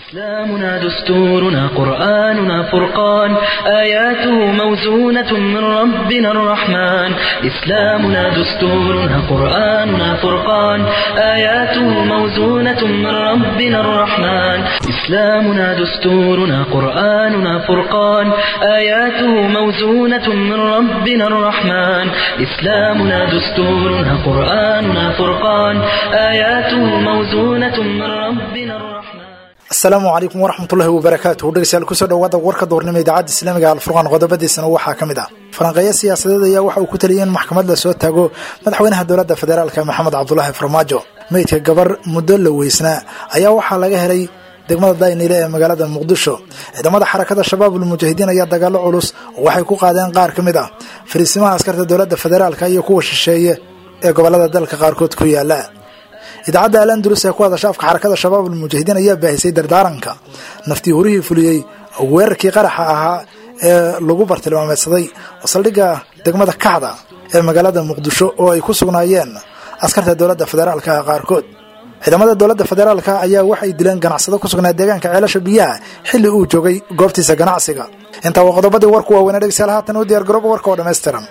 إسلامنا دستورنا قرآننا فرقان آياته موزونة من ربنا الرحمن إسلامنا دستورنا قرآننا فرقان آياته موزونة من ربنا الرحمن إسلامنا دستورنا قرآننا فرقان آياته موزونة من ربنا الرحمن إسلامنا دستورنا قرآننا فرقان آياته موزونة من ربنا الرحمن asalaamu calaykum waraxmatullahi wabarakaatuhu dhegeystayaal kusoo dhawaada warka doornimo idaacadda islaamiga alfurqaan qodobadiisana waxaa ka mid ah falanqeeyo siyaasadeed ayaa waxa uu ku taliyay in maxkamad la soo taago madaxweynaha dowladda federaalka maxamed cabdulaahi farmaajo meydka gabar muddo la weysnaa ayaa waxaa laga helay degmada daynile ee magaalada muqdisho ciidamada xarakada shabaabul mujaahidiin ayaa dagaalo culus waxay ku qaadeen qaar ka mid ah fariisimaha askarta dowladda federaalka iyo kuwa shisheeye ee gobolada dalka qaarkood ku yaala idaacadda al andalus ee ku hadasha afka xarakada shabaabul mujaahidiin ayaa baahisay dardaaranka naftii hurihii fuliyey weerarkii qaraxa ahaa ee lagu bartilmaameedsaday saldhigga degmada kaxda ee magaalada muqdisho oo ay ku sugnaayeen askarta dowladda federaalka qaarkood ciidamada dowladda federaalka ayaa waxay dileen ganacsado ku sugnaa deegaanka ceelasha biyaha xilli uu joogay goobtiisa ganacsiga intaa waa qodobadii warku waaweynaa dhegeystayaal haatan u diyaar garooba warka oo dhammaystiran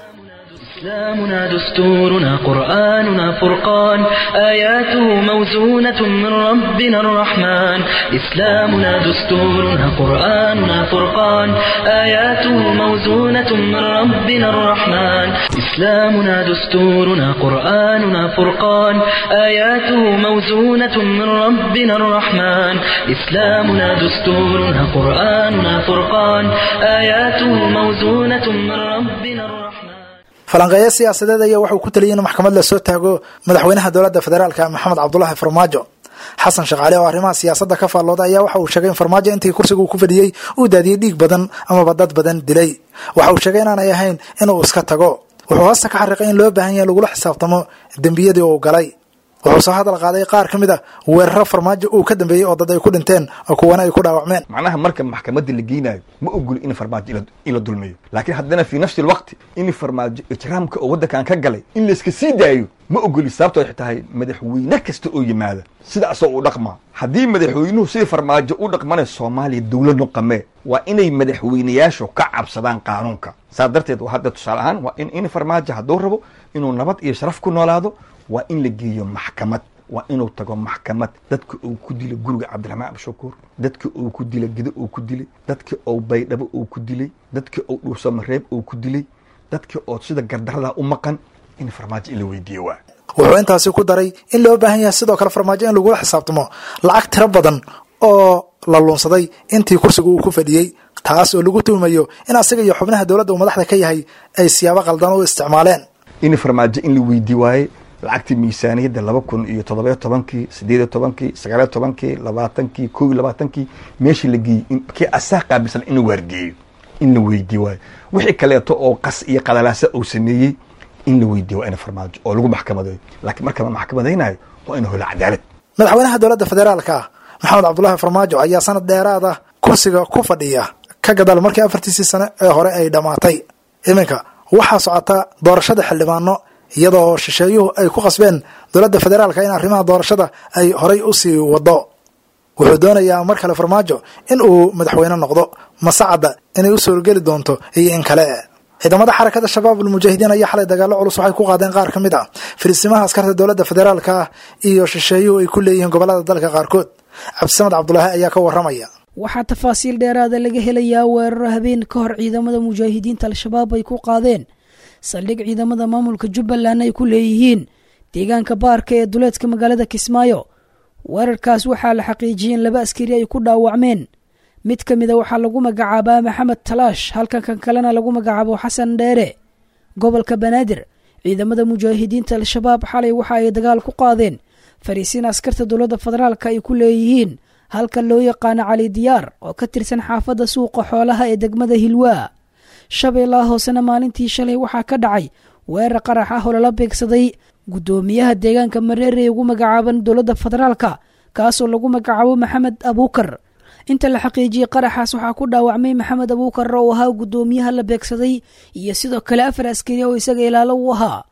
إسلامنا دستورنا قرآننا فرقان آياته موزونة من ربنا الرحمن إسلامنا دستورنا قرآننا فرقان آياته موزونة من ربنا الرحمن إسلامنا دستورنا قرآننا فرقان آياته موزونة من ربنا الرحمن إسلامنا دستورنا قرآننا فرقان آياته موزونة من ربنا الرحمن falanqeeyo siyaasadeed ayaa waxauu ku taliyay in maxkamad la soo taago madaxweynaha dowladda federaalka maxamed cabdulaahi farmaajo xasan shaqaale oo arrimaha siyaasadda ka faallooda ayaa waxa uu sheegay in farmaajo intii kursiga uu ku fadhiyey uu daadiyey dhiig badan amaba dad badan dilay waxa uu sheegay inaanay ahayn inuu iska tago wuxuu hoosta ka xariiqay in loo baahan yahay lagula xisaabtamo dembiyadii uu galay wuxuu soo hadal qaaday qaar ka mid a weeraro farmaajo uu ka dambeeyey oo dad ay ku dhinteen oo kuwana ay ku dhaawacmeen macnaha marka maxkamadda la geynayo ma ogoli in farmaajo ila dulmiyo laakiin haddana fii nafsi alwaqti in farmaajo ijraamka oo waddankan ka galay in layska sii daayo ma ogoli sababto ay tahay madaxweyne kasta oo yimaada sidaasoo u dhaqma haddii madaxweynuhu sidii farmaajo u dhaqmanayo soomaaliya dowlad noqamee waa inay madaxweynayaashu ka cabsadaan qaanuunka saas darteed hadda tusaale ahaan waa in in farmaajo hadduu rabo inuu nabad iyo sharaf ku noolaado waa in la geeyo maxkamad waa inuu tago maxkamad dadka uu ku dilay guriga cabdiraxmaan abshakuur dadka uu ku dilay gido uu ku dilay dadka uu baydhabo uu ku dilay dadka uu dhuusamareeb uu ku dilay dadka oo sida gardarada u maqan in farmaajo in la weydiiyo waa wuxuu intaasi ku daray in loo baahan yahay sidoo kale farmaajo in lagula xisaabtamo lacag tiro badan oo la luunsaday intii kursiga uu ku fadhiyey taas oo lagu tuhumayo in asaga iyo xubnaha dowladda uu madaxda ka yahay ay siyaabo qaldan u isticmaaleen in farmaajo in la weydii waaye lacagtii miisaaniyadda laba kun iyo toddobiyo tobankii sideediyo tobankii sagaaliyo tobankii labaatankii kow iyo labaatankii meeshii la geeyey kii asaa qaabilsan in la waargeeyo in la weydii waayo wixii kaleeto oo qas iyo qadalaasa uu sameeyey in la weydiiyo waa ina farmaajo oo lagu maxkamadeeyo laakiin marka la maxkamadaynayo waa inu helo cadaalad madaxweynaha dowladda federaalka maxamed cabdulaahi farmaajo ayaa sanad dheeraad ah kursiga ku fadhiya ka gadaal markii afartiisii sane ee hore ay dhammaatay iminka waxaa socota doorashada xildhibaano iyadoo shisheeyuhu ay ku qasbeen dowladda federaalka in arrimaha doorashada ay horay u sii wado wuxuu doonayaa mar kale farmaajo in uu madaxweyne noqdo masacadda inay u suurgeli doonto iyo in kale ciidamada xarakada shabaabul mujaahidiin ayaa xalay dagaalo culus waxay ku qaadeen qaar ka mid ah fariisimaha askarta dowladda federaalka ah iyo shisheeyuhu ay ku leeyihiin gobolada dalka qaarkood cabdisamed cabdulaahi ayaa ka waramaya waxaa tafaasiil dheeraada laga helayaa weeraro habeen ka hor ciidamada mujaahidiinta al-shabaab ay ku qaadeen saldhig ciidamada maamulka jubbaland ay ku leeyihiin deegaanka baarka ee duleedka magaalada kismaayo weerarkaas waxaa la xaqiijiyey in laba askari ay ku dhaawacmeen mid ka mida waxaa lagu magacaabaa maxamed talaash halka kan kalena lagu magacaabo xasan dheere gobolka banaadir ciidamada mujaahidiinta al-shabaab xalay waxa ay dagaal ku qaadeen fariisiin askarta dowladda federaalka ay ku leeyihiin halka loo yaqaano cali diyaar oo ka tirsan xaafadda suuqa xoolaha ee degmada hilwaa shabeellaha hoosena maalintii shalay waxaa ka dhacay weerar qarax ah oo lala beegsaday guddoomiyaha deegaanka mareere ee ugu magacaaban dowladda federaalka kaasoo lagu magacaabo maxamed abuukar inta la xaqiijiyey qaraxaas waxaa ku dhaawacmay maxamed abuukar oo ahaa guddoomiyaha la beegsaday iyo sidoo kale afar askari oo isaga ilaalo u ahaa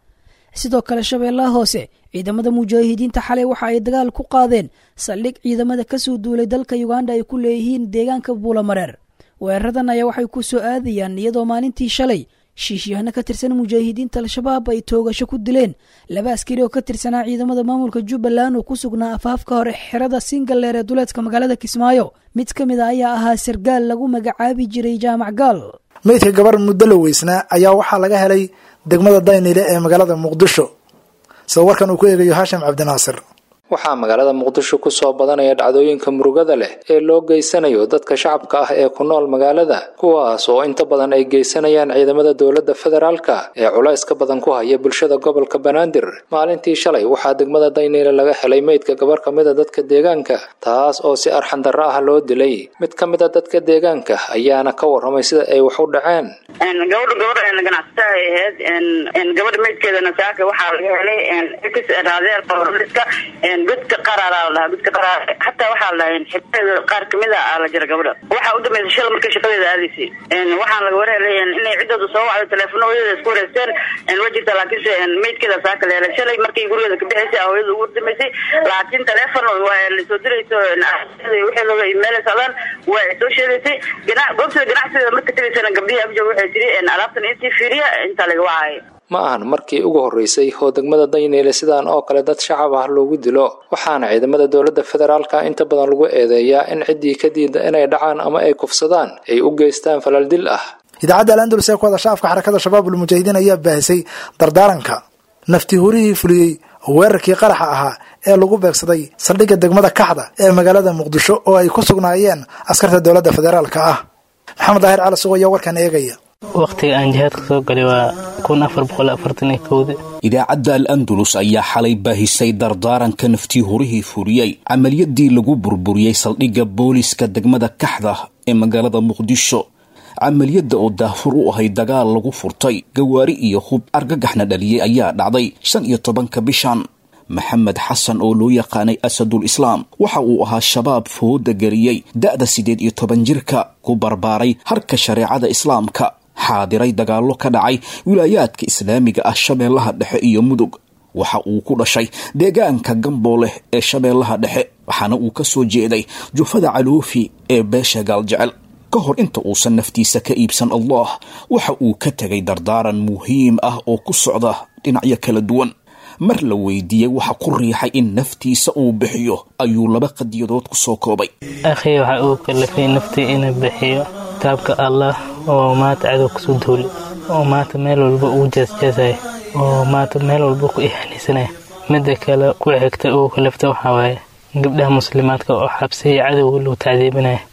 sidoo kale shabeellaha hoose ciidamada mujaahidiinta xalay waxa ay dagaal ku qaadeen saldhig ciidamada kasoo duulay dalka uganda ay ku leeyihiin deegaanka buulamareer weeraradan ayaa waxay ku soo aadayaan iyadoo maalintii shalay shiishyahano ka tirsan mujaahidiinta al-shabaab ay toogasho ku dileen laba askari oo ka tirsanaa ciidamada maamulka jubbaland oo ku sugnaa afaafka hore xerada singaleer ee duleedka magaalada kismaayo mid ka mid a ayaa ahaa sargaal lagu magacaabi jiray jaamac gaal meydka gabar muddo la weysnaa ayaa waxaa laga helay degmada daynile ee magaalada muqdisho sida warkan uu ku eegayo haashim cabdinaasir waxaa magaalada muqdisho kusoo badanaya dhacdooyinka murugada leh ee loo geysanayo dadka shacabka ah ee ku nool magaalada kuwaas oo inta badan ay geysanayaan ciidamada dowladda federaalka ee culayska badan ku haya bulshada gobolka banaadir maalintii shalay waxaa degmada dayniile laga helay meydka gabar ka mida dadka deegaanka taas oo si arxan darro ah loo dilay mid ka mid a dadka deegaanka ayaana ka warramay sida ay wax u dhaceen gabadha gabadha ganacsataa ay ahayd gabadha meydkeedana saaka waxaa laga helay raadeerka godka qaraara la dhahaa godka qaraar hataa waxaa la dhahaa xibteeda qaar kamid a la jira gabadha waxaa u dambeysay shala markay shaqadeeda aadaysay waxaan laga warhelay inay ciddooda soo wacdo teleefona hooyada isku wareysteen waa jirta laakiinse meydkeeda saaka la helay shalay markay gurigeeda ka bixaysay hooyada ugu dambeysay laakiin teleefon waa lasoo dirayso wixii looga imeelay socdaan waa ay soo sheegaysay goobteeda ganacsigeeda marka tegaysana gabdhihii abjoog waxay tiri alaabtan intii fiiriya intaa laga wacaayo ma ahan markii ugu horreysay oo degmada dayniile sidaan oo kale dad shacab ah loogu dilo waxaana ciidamada dowladda federaalka inta badan lagu eedeeyaa in ciddii ka diida inay dhacaan ama ay kufsadaan ay u geystaan falal dil ah idaacadda alandulus ee ku hadasha afka xarakada shabaabul mujaahidiin ayaa baahisay dardaaranka nafti hurihii fuliyey weerarkii qaraxa ahaa ee lagu beegsaday saldhigga degmada kaxda ee magaalada muqdisho oo ay ku sugnaayeen askarta dowladda federaalka ah maxamed daahir cali sugo ayaa warkan eegaya wakhtiga aan jihaadka soo galay waa kun afar boqol afartan iyo kowda idaacadda al andalus ayaa xalay baahisay dardaaranka naftii horihii furiyey camaliyadii lagu burburiyey saldhigga booliska degmada kaxda ee magaalada muqdisho camaliyadda oo daafur u ahay dagaal lagu furtay gawaari iyo hub argagaxna dhaliyey ayaa dhacday shan iyo tobanka bishan maxamed xasan oo loo yaqaanay asadul islaam waxa uu ahaa shabaab fooda geliyey da'da siddeed iyo toban jirka ku barbaaray harka shareecada islaamka xaadiray dagaallo ka dhacay wilaayaadka islaamiga ah shabeellaha dhexe iyo mudug waxa uu ku dhashay deegaanka gambooleh ee shabeellaha dhexe waxaana uu ka soo jeeday jufada caluufi ee beesha gaaljecel ka hor inta uusan naftiisa ka iibsan allah waxa uu ka tegay dardaaran muhiim ah oo ku socda dhinacyo kala duwan mar la weydiiyey waxa ku riixay in naftiisa uu bixiyo ayuu laba qadiyadood ku soo koobay akhi waxa uu kalafay naftii inuu bixiyo kitaabka allah oo maanta cadow kusoo duulay oo maanta meel walba uu jeesjeesaya oo maanta meel walba ku ihaanaysanaya midda kale ku xigta uu kalafta waxaa waaye gabdhaha muslimaadka oo xabsiya cadowga loo tacdiibinaya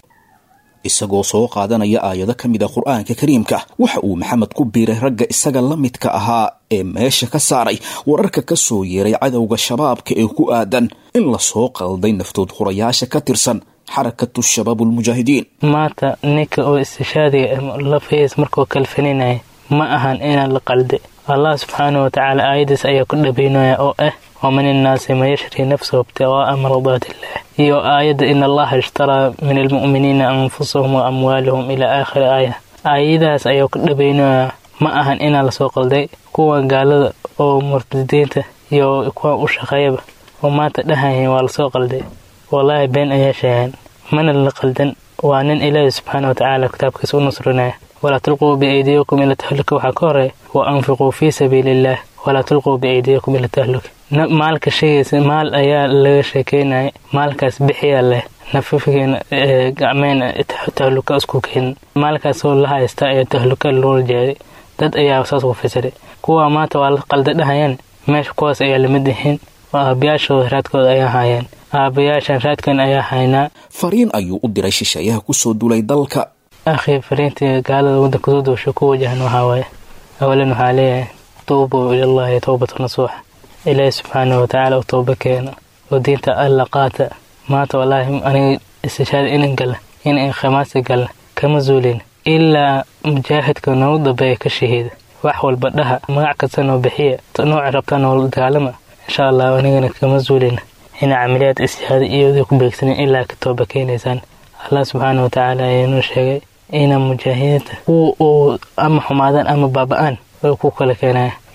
isagoo soo qaadanaya aayado ka mid a qur-aanka kariimka waxa uu maxamed ku biiray ragga isaga la midka ahaa ee meesha ka saaray wararka ka soo yeeray cadowga shabaabka ee ku aadan in lasoo qalday naftood hurayaasha ka tirsan xarakatu shabaab ulmujaahidiin maanta ninka oo istishaadiga lafahiis markuu kalfaninaya ma ahan inaan la qalde allah subxaanah watacaala aayadiis ayaa ku dhabaynaya oo ah waman innaasi man yashri nafsahu ibtiqaa'a mardaatiillah iyo aayadda in allaha ishtaraa min almu'miniina anfusahum wa amwaalahum ilaa aakhiri aaya aayadahaas ayaa ku dhabaynaya ma ahan inaan lasoo qalday kuwa gaalada oo murtadiinta iyo kuwa u shaqeeyaba oo maanta dhahayan waa lasoo qalday wallaahi been ayaa sheegaan mana la qaldan waa nin ilaahi subxaana watacaala kitaabkiisa u nusrinaya walaa tulquu biaydiyakum ila tahluka waxaa ka horeeya wa anfiquu fii sabiili illaah walaa tulquu biaydiyakum ila tahluka maalka sheegaysa maal ayaa laga sheekeynaya maalkaas bixiyaa leh nafafigeena gacmeena tahluka isku keenin maalkaasoo la haysta ayaa tahluka loola jeeday dad ayaa saas ku fasiray kuwa maanta waa la qalda dhahayaan meesha kuwaas ayaa lamid yihiin oo aabayaashooda raadkooda ayaa haayeen aabayaashan raadkan ayaa haynaa fariin ayuu u diray shisheeyaha kusoo dulay dalka akhi fariintii gaalada waddanka soo doosha ku wajahan waxaa waaye awalan waxaa leeyahay tuubuu ilallahi towbata nasuuxa ilaahi subxaanah watacaala u tooba keeno oo diinta alla qaata maanta wallaahi aniga istishaada inan gala in khamaasi gala kama zuulin ilaa mujaahidka noogu dambeeya ka shahiida wax walba dhaha magac kasta noo bixiya nooca rabtaa noola dagaalama insha allah anigana kama zuulina ina camaliyaad ishaada iyooda ku beegsanin ilaa ka tooba keenaysaan allah subxaana watacaala ayaanuu sheegay ina mujaahidiinta kuwa uu ama xumaadaan ama baaba-aan oo ku kala keenaya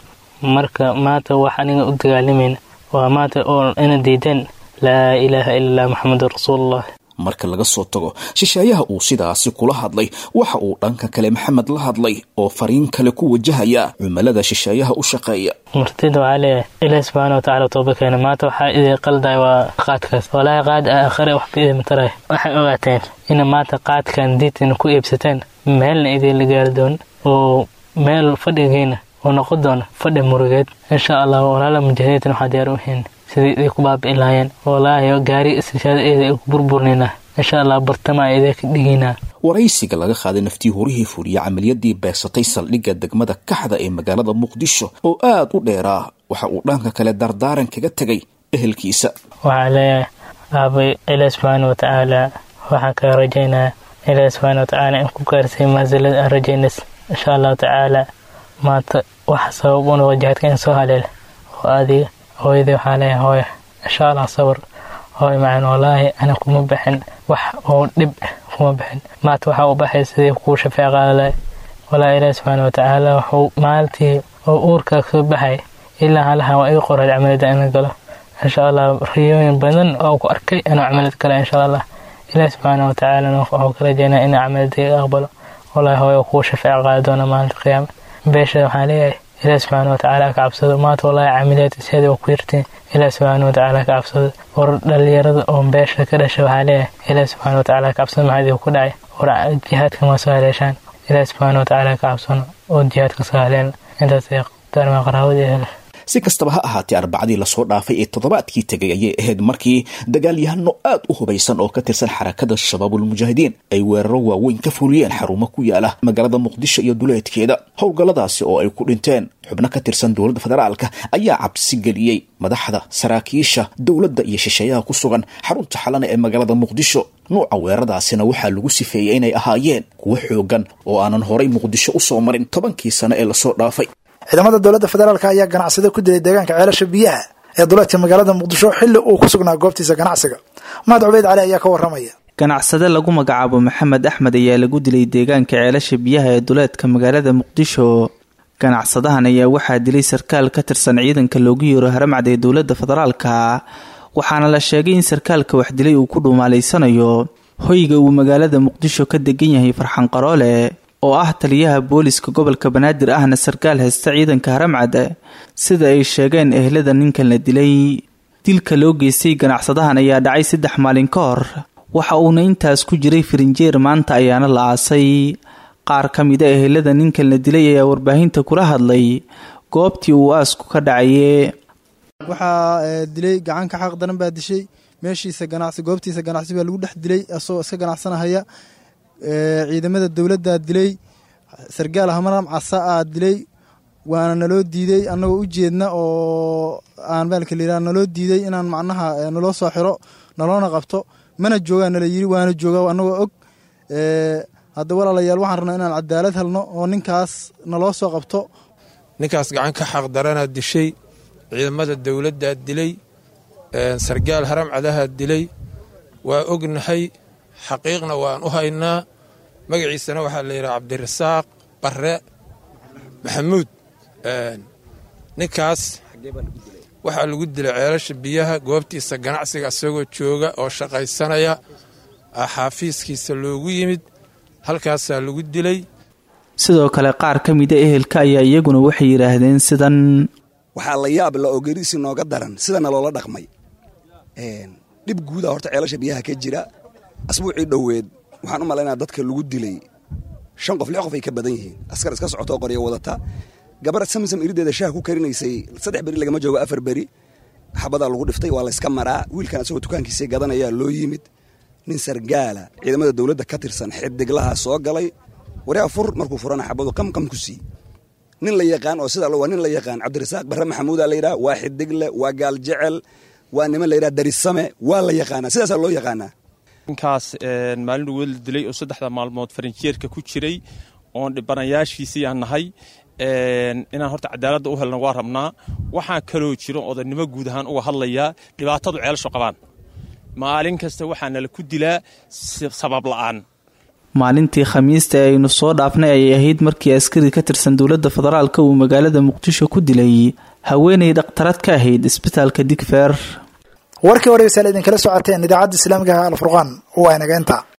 marka maanta wax aniga u dagaalamayna waa maanta oo ina diideen laa ilaaha ila allah maxamedun rasuulullah marka laga soo tago shisheeyaha uu sidaasi kula hadlay waxa uu dhanka kale maxamed la hadlay oo fariin kale ku wajahaya cumilada shisheeyaha u shaqeeya martida waxaa leeyahay ilaahi subxaana watacaala tooba keena maanta waxaa idin qalday waa qaadkaas walaahi qaad a aakhare wax ka idin taray waxay ogaateen ina maanta qaadkan diidtina ku iibsateen meelna idinla gaari doon oo meel fadhigiina oo noqon doona fadhi murugeed insha allah walaala mujaahidiintan waxaa diyaar u hiin sidii iday ku baabi'i lahaayeen walaahi gaari istishaadaeeda ay ku burburnaynaa insha allah bartama idin ka dhigaynaa waraysiga laga qaaday naftii horihii fuliya camaliyadii beegsatay saldhigga degmada kaxda ee magaalada muqdisho oo aad u dheeraa waxa uu dhanka kale dardaaran kaga tegay ehelkiisa waxaa leeyahay aabay ilaah subxaana watacaala waxaan kaga rajaynaa ilaah subxaana watacaala in ku gaarsay maasilada aan rajaynas insha allahu tacaala maanta waxa sabab una wajahadka in soo haleel oo adiga hooyadii waxaa leeyahay hooya insha allah sabar hooy macaan wallaahi ana kuma baxin wax oo dhib kuma baxin maanta waxaa u baxay sidii kuu shafeec qaadalay walaa ilaah subxaana watacaala wuxuu maalintii oo uurkaa kasoo baxay ilaa halahan waa ii qoray camalada ina galo insha allah riyooyin badan oo ku arkay inuu camalad gala insha allah ilaah subxaana watacaala wuxuu ka rajaynaa inuu camaladayga aqbalo wallaahi hooyo kuu shafeec qaadi doona maalinta qiyaama beesha waxaan leeyahay ilaah subxaana watacaala ka cabsado maanta wallaahi camilaad isheeda waa ku yartiin ilaah subxaana watacaala ka cabsado war dhalinyarada oo beesha ka dhasha waxaa leeyahay ilaah subxaana watacaala ka cabsado maxaa idinku dhacay war jihaadka ma soo haleeshaan ilaah subxaana watacaala ka cabsano oo jihaadka soo haleelna intaas darma qaraabada ehel si kastaba ha ahaatee arbacadii lasoo dhaafay ee toddobaadkii tegay ayay ahayd markii dagaalyahano aad u hubaysan oo ka tirsan xarakada shabaabulmujaahidiin ay weeraro waaweyn ka fuliyeen xarumo ku yaala magaalada muqdisho iyo duleedkeeda howlgalladaasi oo ay ku dhinteen xubno ka tirsan dowladda federaalka ayaa cabsi geliyey madaxda saraakiisha dowladda iyo shisheeyaha ku sugan xarunta xalana ee magaalada muqdisho nuuca weeraradaasina waxaa lagu sifeeyey inay ahaayeen kuwo xoogan oo aanan horay muqdisho u soo marin tobankii sano ee lasoo dhaafay ciidamada dowladda federaalk ayaa ganacsada ku dilay deegaanka ceelasha biyaha ee duleedka magaalada muqdisho xilli uu ku sugnaa goobtiisa ganacsiga mahad cubeyd cali ayaa ka waramaya ganacsade lagu magacaabo maxamed axmed ayaa lagu dilay deegaanka ceelasha biyaha ee duleedka magaalada muqdisho ganacsadahan ayaa waxaa dilay sarkaal ka tirsan ciidanka loogu yeero haramcad ee dowladda federaalka waxaana la sheegay in sarkaalka wax dilay uu ku dhuumaalaysanayo hoyga uu magaalada muqdisho ka degan yahay farxan qaroole oo ah taliyaha booliska gobolka banaadir ahna sarkaal haysta ciidanka haramcad sida ay sheegeen ehlada ninkan la dilay dilka loo geystay ganacsadahan ayaa dhacay saddex maalin ka hor waxa uuna intaas ku jiray firinjeer maanta ayaana la aasay qaar ka mida ehelada ninkan la dilay ayaa warbaahinta kula hadlay goobtii uu aasku ka dhacaye waxaa dilay gacanka xaq daran baa dishay meeshiisa ganacsi goobtiisa ganacsi baa lagu dhex dilay asagoo iska ganacsanahaya ciidamada dowladdaa dilay sargaal hamaram casa aa dilay waana naloo diiday annagoo u jeedna oo aan baalka layidhaha naloo diiday inaan macnaha naloo soo xiro naloona qabto mana joogaa nala yiri waana joogaa annagoo og hadda walaalayaal waxaan rabnaa inaan cadaalad helno oo ninkaas naloo soo qabto ninkaas gacan ka xaq daranaa dishay ciidamada dowladdaa dilay sargaal haram cadahaa dilay waa ognahay xaqiiqna waan u haynaa magaciisana waxaa la yidhaha cabdirasaaq barre maxamuud ninkaas waxaa lagu dilay ceelasha biyaha goobtiisa ganacsiga isagoo jooga oo shaqaysanaya xaafiiskiisa loogu yimid halkaasaa lagu dilay sidoo kale qaar ka mida ehelka ayaa iyaguna waxay yidhaahdeen sidan waxaa la yaab la oo geriisi nooga daran sidana loola dhaqmay dhib guuda horta ceelasha biyaha ka jira asbuucii dhoweed waxaan u malaynaa dadka lagu dilay shan qof lix qof ay ka badan yihiin askar iska socotoo qoryo wadata gabar samsam irideeda shaah ku karinaysay saddex beri lagama joogo afar beri xabadaa lagu dhiftay waa layska maraa wiilkan asagoo dukaankiisii gadanayaa loo yimid nin sargaala ciidamada dowladda ka tirsan xidiglaha soo galay waryaa fur markuu furana xabadu qamqam ku sii nin la yaqaan oo sidaa waa nin la yaqaan cabdirasaaq barre maxamuudaa la yidhaha waa xidigle waa gaal jecel waa niman la yidhaha darisame waa la yaqaanaa sidaasaa loo yaqaanaa ninkaas maalin dhaweed la dilay oo saddexda maalmood farinjeerka ku jiray oon dhibanayaashiisii aan nahay inaan horta cadaaladda u helna waa rabnaa waxaa kaloo jiro odaynimo guud ahaan uga hadlayaa dhibaatadu ceelasho qabaan maalin kasta waxaa nala ku dilaa sabab la'aan maalintii khamiista ee aynu soo dhaafnay ayay ahayd markii askari ka tirsan dowladda federaalka uu magaalada muqdisho ku dilay haweenay dhakhtarad ka ahayd isbitaalka digfeer warkii hore saal idinkala socoteen idaacadda islaamiga alfurqaan waa inageenta